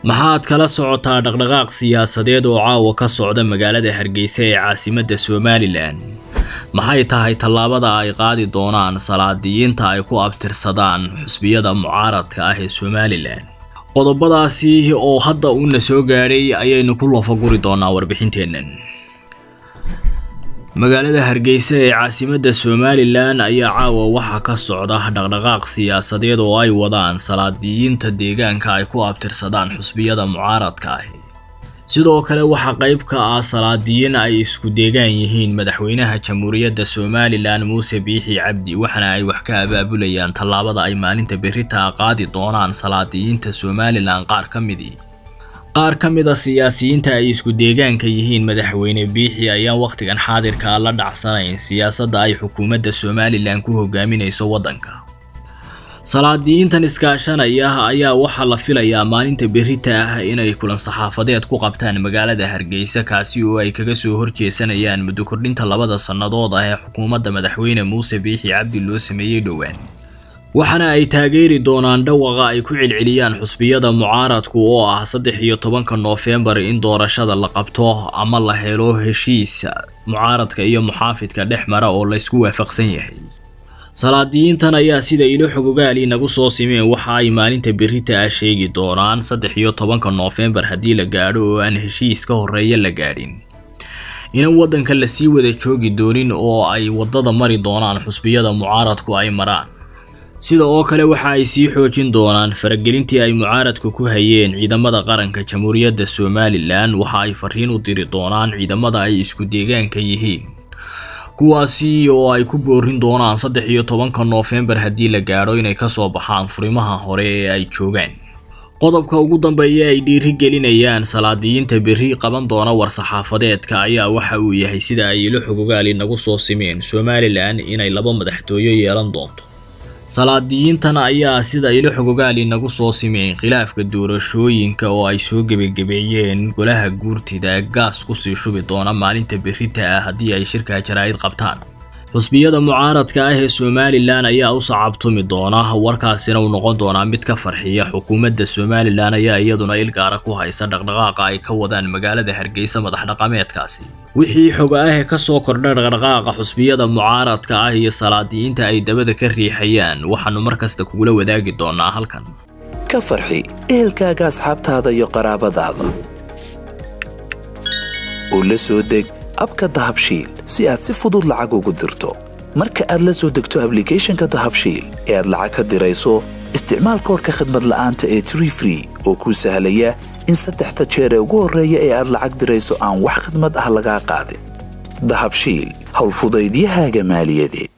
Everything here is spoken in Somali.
maxaad kala socotaa dhaqdhaqaaq siyaasadeed oo caawa ka socda magaalada hargeysa ee caasimadda somalilan maxay tahay tallaabada ay qaadi doonaan salaadiyiinta ay ku abtirsadaan xusbiyada mucaaradka ah ee somalilan qodobadaasi oo hadda uuna soo gaadhay ayaynu ku loofaguri doonaa warbixinteennan magaalada hargeysa ee caasimadda somalilan ayaa caawa waxaa ka socda dhaqdhaqaaq siyaasadeed oo ay wadaan salaadiyiinta deegaanka ay ku abtirsadaan xusbiyada mucaaradka ahi sidoo kale waxaa qayb ka ah salaadiyiin ay isku deegaan yihiin madaxweynaha jamhuuriyadda somalilan muuse biixi cabdi waxaana ay wax ka abaabulayaan tallaabada ay maalinta berritaa qaadi doonaan salaadiyiinta somalilan qaar ka midii qaar ka mid a siyaasiyiinta ay isku deegaanka yihiin madaxweyne biixi ayaan wakhtigan xaadirkaa la dhacsanayn siyaasadda ay xukuumadda somalilan ku hogaaminayso waddanka salaadiyiintan iskaashanaya ayaa waxaa la filayaa maalinta berrita ah inay kulan saxaafadeed ku qabtaan magaalada hargeysa kaasi oo ay kaga soo horjeesanayaan muddo kordhinta labada sannadood ah ee xukuumadda madaxweyne muuse biixi cabdi loo sameeyey dhowaan waxaana ay taageeri doonaan dhawaqa ay ku celceliyaan xusbiyada mucaaradku oo ah saddex iyo tobanka noofembar in doorashada la qabto ama la helo heshiis mucaaradka iyo muxaafidka dhex mara oo laysku waafaqsan yahay salaadiyiintan ayaa sida ilo xogogaali nagu soo simeen waxa ay maalinta berrita ah sheegi doonaan saddex iyo tobanka noofembar haddii la gaadho oo aan heshiis ka horreeya la gaadhin inan waddanka lasii wada joogi doonin oo ay waddada mari doonaan xusbiyada mucaaradku ay maraan sida oo kale waxa ay sii xoojin doonaan faragelintii ay mucaaradku ku hayeen ciidamada qaranka jamhuuriyadda somalilan waxa ay fariin u diri doonaan ciidamada ay isku deegaanka yihiin kuwaasi oo ay ku boorin doonaan saddex iyo tobanka noofembar haddii la gaadho inay kasoo baxaan furimaha hore ee ay joogaan qodobka ugu dambeeya ay dhiiri gelinayaan salaadiyiinta berri qaban doona war-saxaafadeedka ayaa waxa uu yahay sida ay ilo xogogaali nagu soo simeen somalilan inay laba madaxtooyo yeelan doonto salaadiyiintan ayaa sida ilo xogogaali nagu soo simeen khilaafka doorashooyinka oo ay soo gebagabeeyeen golaha guurtida gaas kusii shubi doona maalinta berrita ah haddii ay shirka jaraa'id qabtaan xusbiyada mucaaradka ah ee somalilan ayaa u sacabtumi doona warkaasina uu noqon doonaa mid ka farxiya xukuumadda somalilan ayaa iyaduna ilgaara ku haysa dhaqdhaqaaqa ay ka wadaan magaalada hargeysa madax dhaqameedkaasi wixii xoga ah ee kasoo kordha dhaqdhaqaaqa xusbiyada mucaaradka ah iyo salaadiyiinta ay dabada ka riixayaan waxaanu mar kasta kugula wadaagi doonaa halkan ka farxi ehelkaaga asxaabtaada iyo qaraabadaada oo la soo deg abka dahabshiil si aad si fudud lacag ugu dirto marka aad la soo degto ablicathonka dahabshiil ee aad lacag ka dirayso isticmaal koorka khadmad la'aanta ee tree free oo kuu sahlaya in saddexda jeer ee ugu horreeya ee aad lacag dirayso aan wax khadmad ah lagaa qaadin dahabshiil howlfudaydiyahaaga maaliyadeed